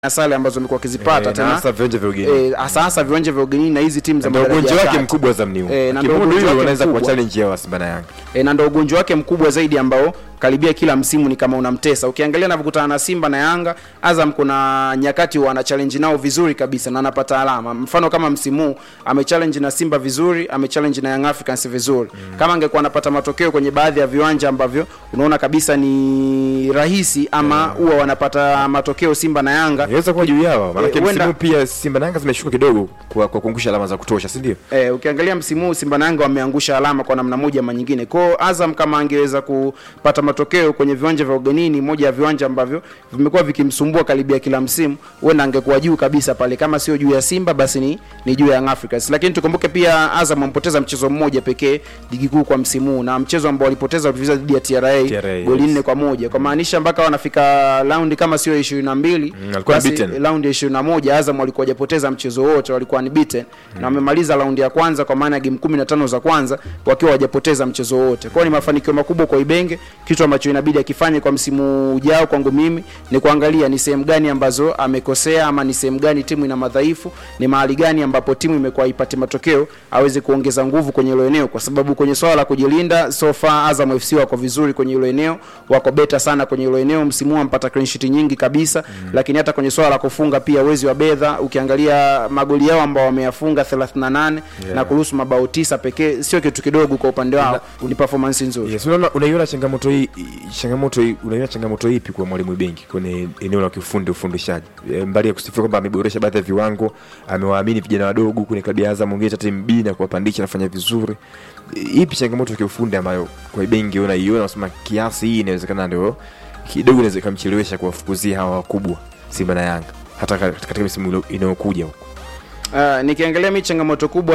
na sare ambazo amekuwa akizipata Eh, na tena hasa viwanja vya ugenini. eh, hasa hasa viwanja vya ugenini na hizi timu za ndio madaraja ugonjwa ya wake kati. mkubwa Azam ni huu. Eh, na ndio Kimudu ugonjwa hilo wake wanaweza kwa mkubwa. challenge ya Simba na Yanga. e, na ndo ugonjwa wake mkubwa zaidi ambao karibia kila msimu ni kama unamtesa. Ukiangalia anavyokutana na Simba na Yanga, Azam kuna nyakati wana challenge nao vizuri kabisa na anapata alama. Mfano kama msimu huu amechallenge na Simba vizuri, amechallenge na Young Africans vizuri. Kama angekuwa anapata matokeo kwenye baadhi ya viwanja ambavyo unaona kabisa ni rahisi ama huwa wanapata matokeo Simba na Yanga Inaweza kuwa juu yao. Maana Eh, huenda- msimu pia Simba na Yanga zimeshuka kidogo kwa kwa kuangusha alama za kutosha, si ndio? Eh, ukiangalia msimu huu Simba na Yanga wameangusha alama kwa namna moja ama nyingine. Kwa hiyo Azam kama angeweza kupata matokeo kwenye viwanja vya ugenini, moja ya viwanja ambavyo vimekuwa vikimsumbua karibia kila msimu, huenda angekuwa juu kabisa pale, kama sio juu ya Simba basi ni, ni juu ya Young Africans. Lakini tukumbuke pia Azam ampoteza mchezo mmoja pekee ligi kuu kwa msimu huu, na mchezo ambao walipoteza walivyocheza dhidi ya TRA, TRA, goli yes. nne kwa moja kwa maanisha mpaka wanafika raundi kama sio 22 Mm, alikuwa basi unbeaten. raundi ya 21 Azam walikuwa hajapoteza mchezo wote, walikuwa unbeaten na wamemaliza raundi ya kwanza kwa maana ya game 15 za kwanza wakiwa hawajapoteza mchezo wote. Kwa hiyo ni mafanikio makubwa kwa Ibenge, kitu ambacho inabidi akifanye kwa msimu ujao. Kwangu mimi ni kuangalia ni sehemu gani ambazo amekosea ama ni sehemu gani timu ina madhaifu, ni mahali gani ambapo timu imekuwa ipate matokeo, aweze kuongeza nguvu kwenye hilo eneo, kwa sababu kwenye swala la kujilinda so far Azam FC wako vizuri kwenye hilo eneo, wako beta sana kwenye hilo eneo. Msimu huu wampata clean sheet nyingi kabisa mm. Lakini hata kwenye swala la kufunga pia uwezi wa bedha, ukiangalia magoli yao ambao wameyafunga 38 Yeah. na kuruhusu mabao tisa pekee, sio kitu kidogo kwa upande wao, ni performance nzuri. Yes, unaona unaiona changamoto hii changamoto hii unaiona changamoto ipi kwa mwalimu Bengi kwenye eneo la kiufundi ufundishaji? E, mbali ya kusifia kwamba ameboresha baadhi ya viwango, amewaamini vijana wadogo kwenye klabu ya Azam ongeza timu B na kuwapandisha nafanya vizuri. E, ipi changamoto ya kiufundi ambayo kwa Bengi unaiona unasema kiasi hii inawezekana ndio kidogo inaweza ikamchelewesha kuwafukuzia hawa wakubwa Simba na Yanga hata ka- katika misimu ilo- inayokuja huko. Uh, nikiangalia mi changamoto kubwa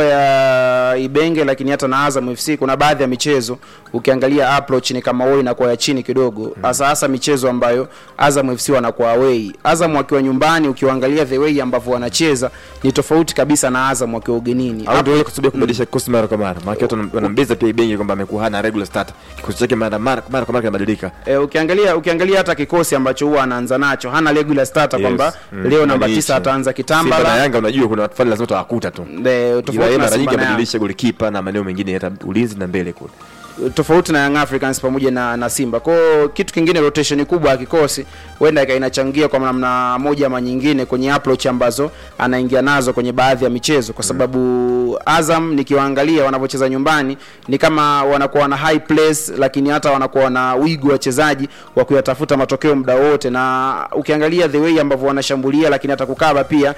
ya Ibenge lakini hata na Azam FC kuna baadhi ya michezo ukiangalia approach ni kama wao inakuwa ya chini kidogo hasa hasa michezo ambayo Azam FC wanakuwa away. Azam wakiwa nyumbani ukiangalia the way ambavyo wanacheza ni tofauti kabisa na Azam wakiwa ugenini. au ndio ile kusubia kubadilisha kikosi mara kwa mara. Maana watu wana- wanambeza pia Bengi kwamba amekuwa hana regular starter. Kikosi chake mara mara mara kwa mara kinabadilika. E, ukiangalia ukiangalia hata kikosi ambacho huwa anaanza nacho hana regular starter Yes. kwamba Mm. leo namba Badilisha. tisa ataanza Simba na Kitambala Yanga unajua kuna watu fulani lazima utawakuta tu. de, Ila tofauti yeye na mara nyingi Simba na Yanga. abadilisha golikipa na maeneo mengine hata ulinzi na mbele kule. tofauti na Young Africans pamoja na, na Simba. Kwa hiyo kitu kingine, rotation kubwa ya kikosi huenda ika- inachangia kwa namna moja ama nyingine kwenye approach ambazo anaingia nazo kwenye baadhi ya michezo, kwa sababu Azam nikiwaangalia wanavyocheza nyumbani ni kama wanakuwa na high place, lakini hata wanakuwa na wigo wachezaji wa kuyatafuta matokeo muda wote, na ukiangalia the way ambavyo wanashambulia, lakini hata kukaba pia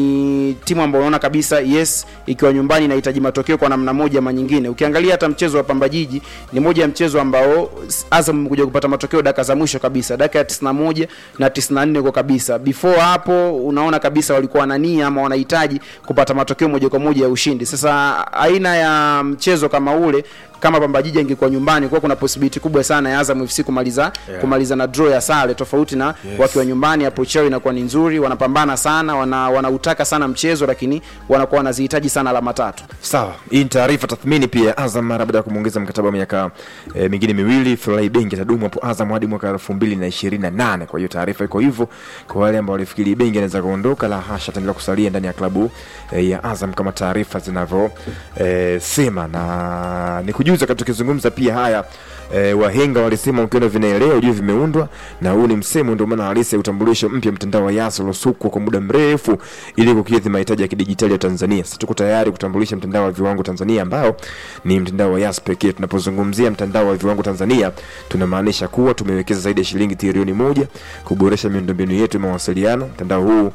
ni timu ambayo unaona kabisa yes, ikiwa nyumbani inahitaji matokeo kwa namna moja ama nyingine. Ukiangalia hata mchezo wa Pamba Jiji ni moja ya mchezo ambao Azam imekuja kupata matokeo dakika za mwisho kabisa, dakika ya 91 na 94 kwa kabisa. Before hapo unaona kabisa walikuwa na nia ama wanahitaji kupata matokeo moja kwa moja ya ushindi. Sasa aina ya mchezo kama ule kama Pamba Jiji ingekuwa nyumbani, kwa kuna possibility kubwa sana ya Azam FC kumaliza Yeah. kumaliza na draw ya sare, tofauti na Yes. wakiwa nyumbani, approach yao inakuwa ni nzuri, wanapambana sana, wana wanautaka sana mchezo, lakini wanakuwa wanazihitaji sana alama tatu. Sawa, hii ni taarifa tathmini pia Azam mara baada ya kumwongeza mkataba wa miaka e, mingine miwili, Furahi Bengi atadumu hapo Azam hadi mwaka elfu mbili na ishirini na nane. Kwa hiyo taarifa iko hivyo kwa wale ambao walifikiri Bengi anaweza kuondoka, la hasha, ataendelea kusalia ndani ya klabu e, ya Azam kama taarifa zinavyo e, sema, na nikujuza wakati tukizungumza pia haya e, wahenga walisema ukiona vinaelea ujue vimeundwa, na huu ni msemo, ndio maana halisi ya utambulisho mpya mtandao wa Yas uliosukwa kwa muda mrefu ili kukidhi mahitaji ya kidijitali ya Tanzania. Sasa tuko tayari kutambulisha mtandao wa viwango Tanzania ambao ni mtandao wa Yas pekee. Tunapozungumzia mtandao wa viwango Tanzania, tunamaanisha kuwa tumewekeza zaidi ya shilingi trilioni moja kuboresha miundombinu yetu ya mawasiliano. Mtandao huu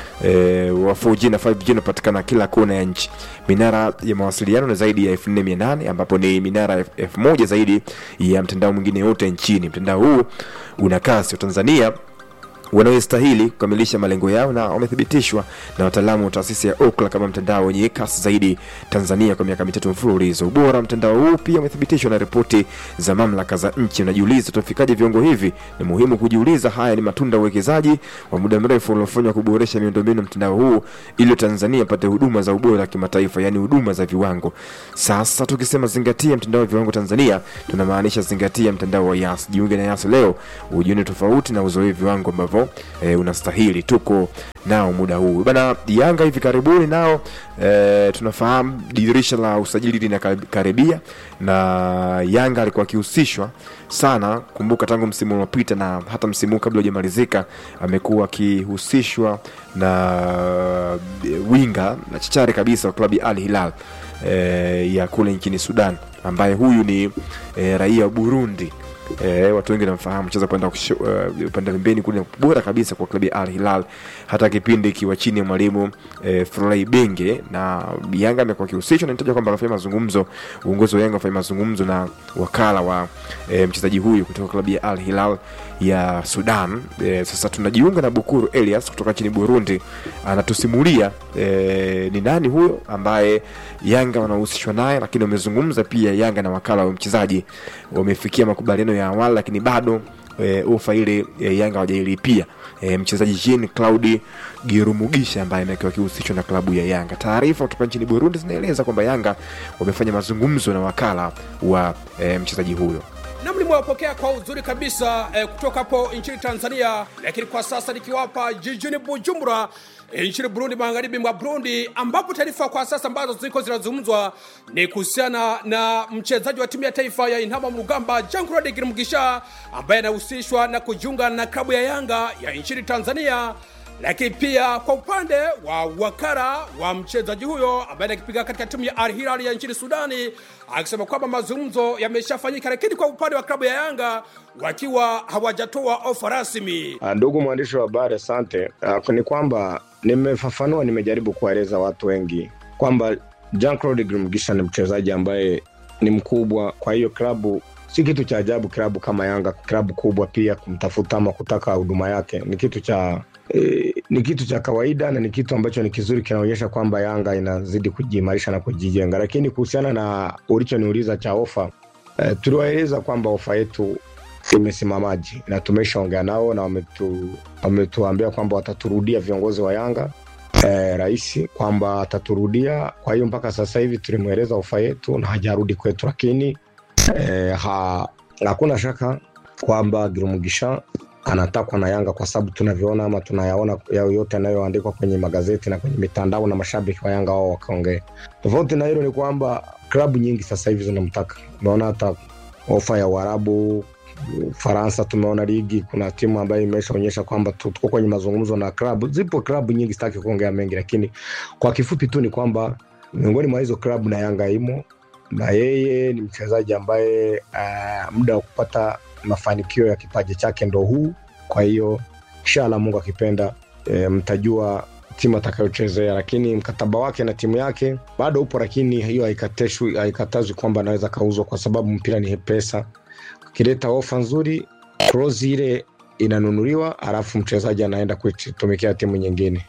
e, wa 4G na 5G unapatikana kila kona ya nchi. Minara ya mawasiliano ni zaidi ya 4800 ambapo ni minara 1000 zaidi ya mtandao mwingine yote nchini. Mtandao huu una kasi wa Tanzania wanaostahili kukamilisha malengo yao na wamethibitishwa na wataalamu wa taasisi ya Ookla kama mtandao wenye kasi zaidi Tanzania kwa miaka mitatu mfululizo. Ubora wa mtandao huu pia umethibitishwa na ripoti za mamlaka za nchi. Unajiuliza tutafikaje viwango hivi? Ni muhimu kujiuliza. Haya ni matunda ya uwekezaji wa muda mrefu uliofanywa kuboresha miundombinu ya mtandao huu ili Tanzania ipate huduma za ubora wa kimataifa, yani huduma za viwango. Sasa tukisema zingatia mtandao wa viwango Tanzania, tunamaanisha zingatia mtandao wa Yas. Jiunge na Yas leo ujione tofauti na uzoe viwango ambavyo ambavyo e, unastahili. Tuko nao muda huu bana. Yanga hivi karibuni nao e, tunafahamu dirisha la usajili linakaribia, na Yanga alikuwa akihusishwa sana, kumbuka tangu msimu uliopita na hata msimu huu kabla hujamalizika amekuwa akihusishwa na e, winga na chachari kabisa wa klabu ya Al Hilal e, ya kule nchini Sudan ambaye huyu ni e, raia wa Burundi. E, watu wengi namfahamu cheza kwenda upande uh, pembeni kule bora kabisa kwa klabu ya Al Hilal, hata kipindi ikiwa chini ya mwalimu e, Furlai Benge, na Yanga amekuwa akihusishwa na nitaja kwamba anafanya mazungumzo, uongozi wa Yanga anafanya mazungumzo na wakala wa e, mchezaji huyu kutoka klabu ya Al Hilal ya Sudan. E, sasa tunajiunga na Bukuru Elias kutoka nchini Burundi, anatusimulia e, ni nani huyo ambaye Yanga wanahusishwa naye, lakini wamezungumza pia Yanga na wakala wa mchezaji wamefikia makubaliano ya awali, lakini bado e, ofa ile e, Yanga hawajailipia e, mchezaji Jean Claude Girumugisha ambaye amekuwa akihusishwa na klabu ya Yanga. Taarifa kutoka nchini Burundi zinaeleza kwamba Yanga wamefanya mazungumzo na wakala wa e, mchezaji huyo nami nimewapokea kwa uzuri kabisa eh, kutoka hapo nchini Tanzania, lakini kwa sasa nikiwapa jijini Bujumbura eh, nchini Burundi, magharibi mwa Burundi, ambapo taarifa kwa sasa ambazo ziko zinazungumzwa ni kuhusiana na mchezaji wa timu ya taifa ya Intamba mu rugamba Jean Claude Girumugisha ambaye anahusishwa na kujiunga na klabu ya Yanga ya nchini Tanzania lakini pia kwa upande wa wakara wa mchezaji huyo ambaye anakipiga katika timu ya Al Hilal ya nchini Sudani, akisema kwamba mazungumzo yameshafanyika, lakini kwa upande wa klabu ya Yanga wakiwa hawajatoa ofa rasmi. Ndugu mwandishi wa habari, asante. Uh, ni kwamba nimefafanua, nimejaribu kuwaeleza watu wengi kwamba Jean Claude Girumugisha ni mchezaji ambaye ni mkubwa, kwa hiyo klabu si kitu cha ajabu. Klabu kama Yanga, klabu kubwa pia, kumtafuta ama kutaka huduma yake ni kitu cha E, ni kitu cha kawaida na ni kitu ambacho ni kizuri, kinaonyesha kwamba Yanga inazidi kujiimarisha na kujijenga. Lakini kuhusiana na ulichoniuliza cha ofa e, tuliwaeleza kwamba ofa yetu imesimamaji na tumeshaongea nao na wametu, wametuambia kwamba wataturudia viongozi wa Yanga e, rais kwamba ataturudia. Kwa hiyo mpaka sasa hivi tulimweleza ofa yetu na hajarudi kwetu, lakini e, ha, hakuna shaka kwamba Girumugisha anatakwa na Yanga kwa sababu tunavyoona ama tunayaona yao yote yanayoandikwa kwenye magazeti na kwenye mitandao na mashabiki wa Yanga wao wakaongea. Tofauti na hilo ni kwamba klabu nyingi sasa hivi zinamtaka. Umeona hata ofa ya Uarabu, Ufaransa, tumeona ligi, kuna timu ambayo imeshaonyesha kwamba tuko kwenye mazungumzo na klabu. Zipo klabu nyingi, sitaki kuongea mengi, lakini kwa kifupi tu ni kwamba miongoni mwa hizo klabu na Yanga imo na yeye ni mchezaji ambaye uh, muda wa kupata mafanikio ya kipaji chake ndo huu. Kwa hiyo inshallah, Mungu akipenda, e, mtajua timu atakayochezea, lakini mkataba wake na timu yake bado upo, lakini hiyo haikatazwi haikatazwi kwamba anaweza kauzwa, kwa sababu mpira ni pesa. Ukileta ofa nzuri, clause ile inanunuliwa, alafu mchezaji anaenda kuitumikia timu nyingine.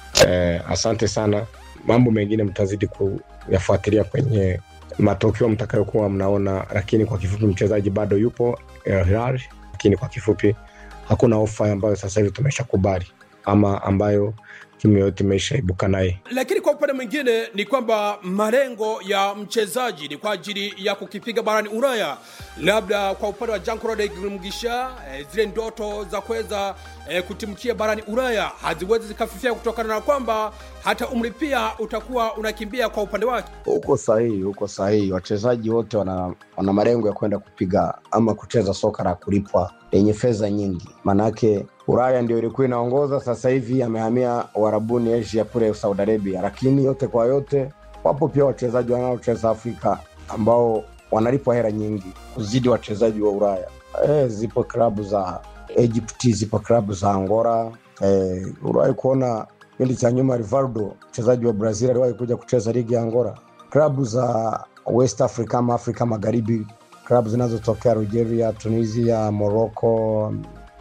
E, asante sana. Mambo mengine mtazidi kuyafuatilia kwenye matokeo mtakayokuwa mnaona, lakini kwa kifupi mchezaji bado yupo El Hilal, lakini kwa kifupi hakuna ofa ambayo sasa hivi tumeshakubali ama ambayo timu yoyote imeshaibuka naye. Lakini kwa upande mwingine ni kwamba malengo ya mchezaji ni kwa ajili ya kukipiga barani Ulaya. Labda kwa upande wa Jean Claude Girumugisha, eh, zile ndoto za kuweza eh, kutimkia barani Ulaya haziwezi zikafifia kutokana na kwamba hata umri pia utakuwa unakimbia kwa upande wake. Uko sahihi, uko sahihi. Wachezaji wote wana, wana malengo ya kwenda kupiga ama kucheza soka la kulipwa lenye fedha nyingi, maanake Ulaya ndio ilikuwa inaongoza. Sasa hivi amehamia Uarabuni, Asia kule Saudi Arabia, lakini yote kwa yote, wapo pia wachezaji wanaocheza Afrika ambao wanalipwa hela nyingi kuzidi wachezaji wa Ulaya. E, zipo klabu za Egypt, zipo klabu za Angola. E, uliwahi kuona kipindi cha nyuma Rivaldo mchezaji wa Brazil aliwahi kuja kucheza ligi ya Angola. Klabu za West Africa ama Afrika Magharibi, klabu zinazotokea Algeria, Tunisia, Morocco,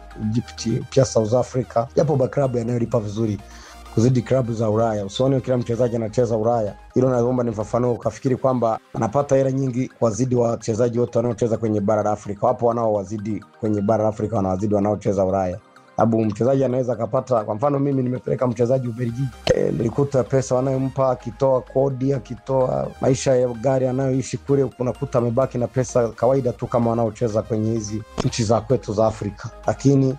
Egypt, pia South Africa, yapo maklabu yanayolipa vizuri kuzidi klabu za Ulaya. Usione kila mchezaji anacheza Ulaya. Hilo naomba nifafanue, ukafikiri kwamba anapata hela nyingi wazidi wachezaji wote wanaocheza kwenye bara la Afrika. Wapo wanaowazidi kwenye bara la Afrika, wanawazidi wanaocheza Ulaya sababu mchezaji anaweza akapata. Kwa mfano mimi nimepeleka mchezaji Ubelgiji, e, nilikuta pesa wanayompa akitoa kodi, akitoa maisha ya gari anayoishi kule, unakuta amebaki na pesa kawaida tu kama wanaocheza kwenye hizi nchi za kwetu za Afrika, lakini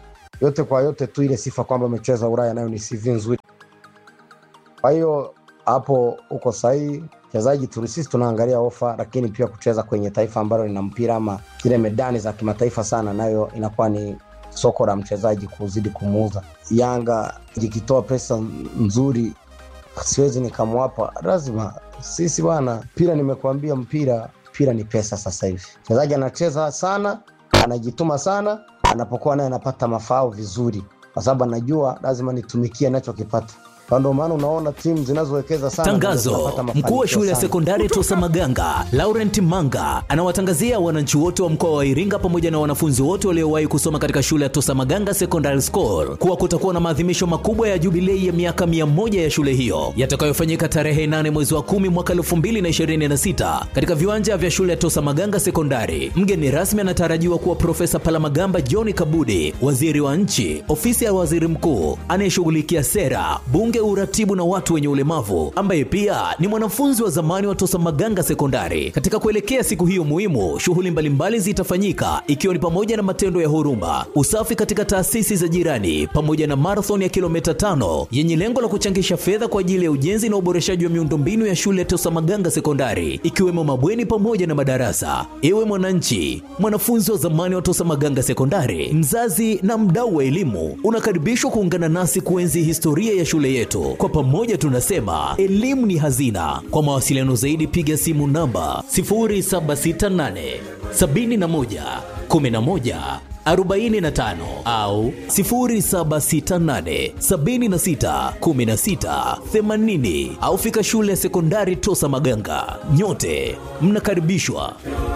yote kwa yote tu ile sifa kwamba amecheza Ulaya nayo ni CV nzuri. Kwa hiyo hapo uko sahihi, mchezaji tu sisi tunaangalia ofa, lakini pia kucheza kwenye taifa ambalo lina mpira ama zile medani za kimataifa sana, nayo inakuwa ni soko la mchezaji kuzidi kumuuza. Yanga ikitoa pesa nzuri, siwezi nikamwapa, lazima sisi bwana, mpira nimekuambia, mpira mpira ni pesa. Sasa hivi mchezaji anacheza sana, anajituma sana, anapokuwa naye anapata mafao vizuri, kwa sababu anajua lazima nitumikie anachokipata. Kwa ndio maana unaona timu zinazowekeza sana ndio Tangazo: zinapata mkuu wa mafanikio shule ya sana. sekondari Tosa Maganga Laurent Manga anawatangazia wananchi wote wa mkoa wa Iringa pamoja na wanafunzi wote waliowahi kusoma katika shule ya Tosa Maganga Secondary School kuwa kutakuwa na maadhimisho makubwa ya jubilei ya miaka 100 ya shule hiyo yatakayofanyika tarehe 8 mwezi wa 10 mwaka 2026 katika viwanja vya shule ya Tosa Maganga Sekondari. Mgeni rasmi anatarajiwa kuwa Profesa Palamagamba John Kabudi, waziri wa nchi, ofisi ya waziri mkuu anayeshughulikia sera, bunge, uratibu na watu wenye ulemavu, ambaye pia ni mwanafunzi wa zamani wa Tosa Maganga Sekondari. Katika kuelekea siku hiyo muhimu, shughuli mbalimbali zitafanyika ikiwa ni pamoja na matendo ya huruma, usafi katika taasisi za jirani, pamoja na marathon ya kilomita tano yenye lengo la kuchangisha fedha kwa ajili ya ujenzi na uboreshaji wa miundombinu ya shule ya Tosa Maganga Sekondari, ikiwemo mabweni pamoja na madarasa. Ewe mwananchi, mwanafunzi wa zamani wa Tosa Maganga Sekondari, mzazi na mdau wa elimu, unakaribishwa kuungana nasi kuenzi historia ya shule yetu. Kwa pamoja tunasema elimu ni hazina. Kwa mawasiliano zaidi, piga simu namba 0768 71 11 45 au 0768 76 16 80 au fika shule ya sekondari Tosa Maganga. Nyote mnakaribishwa.